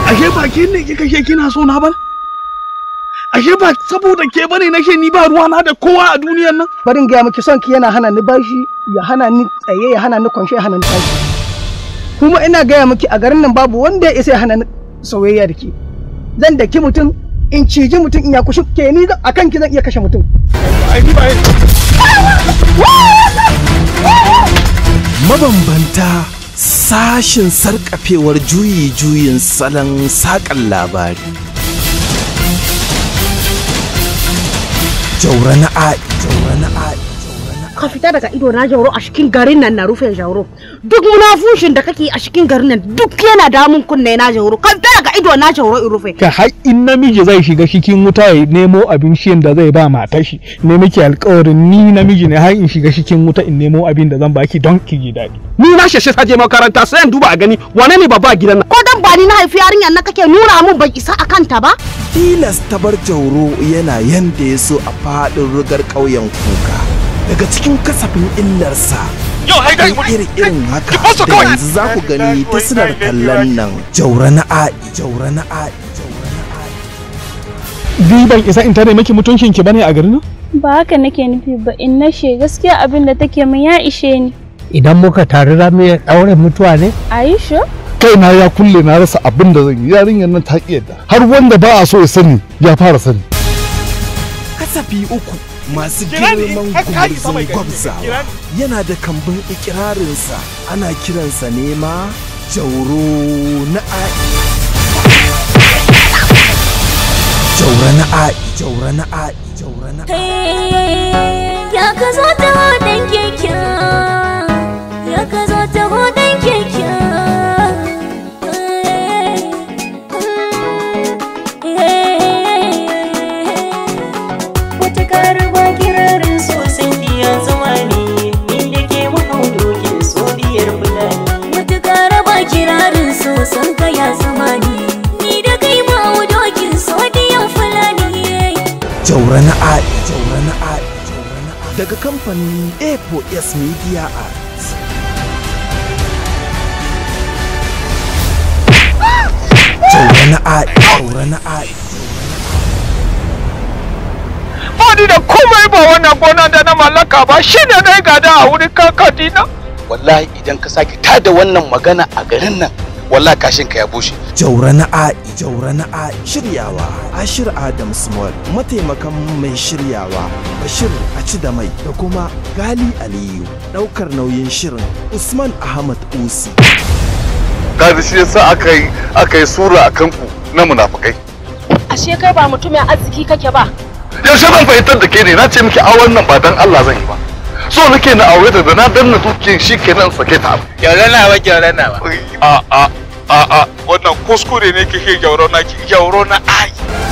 ashe ba ke ne kika ke kina so na ba ashe ba saboda ke bane nake ni ba ruwa na da kowa a duniyar nan bari in gaya miki son ki yana hana ni bashi ya hana ni tsaye ya hana ni kwanshe ya hana ni tashi kuma ina gaya miki a garin nan babu wanda ya isa ya hana ni soyayya da ke zan daki mutum in ciji mutum in ya kushi ke ni a kan ki zan iya kashe mutum ai ni ba mabambanta sashin sarkafewar juyi-juyin salon saƙan labari jaura na ai jaura na ai ka fita daga ido na jauro a cikin garin nan na rufe jauro duk munafushin da kake a cikin garin nan duk yana damun kunne na jauro ka fita daga ido na jauro in rufe ka har in namiji zai shiga cikin wuta ya nemo abin shiyan da zai ba matar shi ne miki alƙawarin ni namiji ne har in shiga cikin wuta in nemo abin da zan baki don ki ji daɗi ni na shashe ta je makaranta sai in duba a gani wane ne babba a gidan nan ko dan ba ni na haifi yarinyar na kake nuna mun ban isa a kanta ba tilas ta bar jauro yana yanda ya so a faɗin rugar ƙauyen kuka daga cikin kasafin illarsa yau hai dai iri irin haka da yanzu za ku gani ta sinar kallon nan jaura na ai jaura na ai jaura na ai ni ban isa in tare miki mutuncin ki bane a garin nan ba haka nake nufi ba in na she gaskiya abin da take min ya ishe ni idan muka taru za mu iya ɗaure mutuwa ne Aisha kaina ya kulle na rasa abin da zan yi yarinyar nan ta ƙi yadda har wanda ba a so ya sani ya fara sani kasafi uku masu girman gumurzun gwabzawa yana da kambun ikirarinsa ana kiransa nema jauro na ai jaura na ai jaura na ai jaura na ai ya ka zo ta hodon keke ya ka zo ta hodon keke wata karuwa kirarin sosai biya zama ne inda ke mahaudokin so biyar fulani wata kara ba kirarin so san ka ya zama ni ni da kai ma dokin so diyan fulani jaura na ai jaura na ai jaura na ai daga kamfanin A4S Media Arts jaura na ai jaura na ai ba ni da komai ba wannan gona da na mallaka ba shi ne na gada a wurin kakadina wallahi idan ka sake tada wannan magana a garin nan wallahi kashin ka ya bushe jaura na ai jaura na ai shiryawa ashir adam small mataimakan mai shiryawa bashir a ci da mai da kuma gali aliyu daukar nauyin shirin usman ahmad usi kaji shi yasa aka yi aka yi sura a kanku na munafukai ashe kai ba mutumin arziki kake ba yaushe zan fahimtar da ke ne na ce miki auren nan ba dan Allah zan yi ba so nake na aure ta da na danna dukiyan shi kenan sake ta gyaure na ba gyaure na ba a a a a wannan kuskure ne kike gyauro na ki gyauro na ai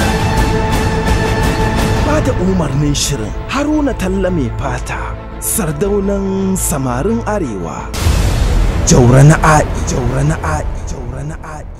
ba da umarnin shirin haruna talla mai fata sardaunan samarin arewa jaura na ai jaura na ai jaura na ai